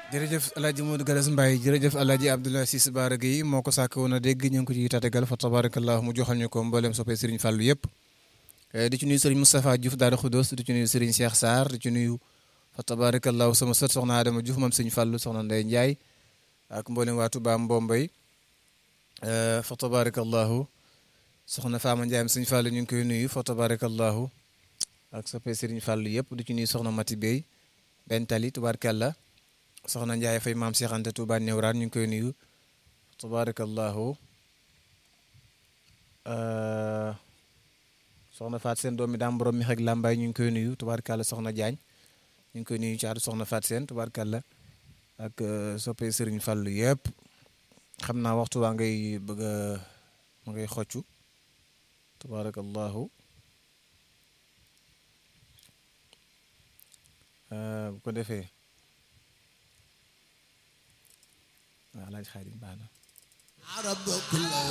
jërëjëf El Hadj Modou Galas Mbaye jërëjëf El Hadj Abdoulaye Ciss Bara Gueye moo ko sàkk woon a dégg ñu ngi ko ciy tàggal fa tabarakallah mu joxal ñu ko mboolem soppee Serigne Fallou yëpp. di ci nuyu Serigne Moustapha Diouf Daara Khoudoss di ci nuyu Serigne Cheikh Sarr di ci nuyu fa tabarakallah sama sët soxna Adama Diouf moom Serigne Fallou soxna Ndeye Ndiaye ak mboolem waa Touba Mbombay fa tabarakallahu soxna Fama Ndiaye Serigne Fallou ñu ngi koy nuyu fa tabarakallahu ak soppee Serigne Fallou yëpp di ci nuyu soxna Mati Bey benn tali tubaarkàlla soxna Ndiaye fay maam Cheikh Anta Touba Newraan ñu ngi koy nuyu tabarakallahu soxna Faat Seen doomi daam borom mi xeg làmbaay ñu ngi koy nuyu tubaarkàlla soxna Diagne ñu ngi koy nuyu caatu soxna Faat Seen tubaarkàlla ak soppee Serigne Fallou yëpp xam naa waxtu waa ngay bëgg a ma ngay xoccu tabarakallahu bu ko defee waaw laaj xaadim baax na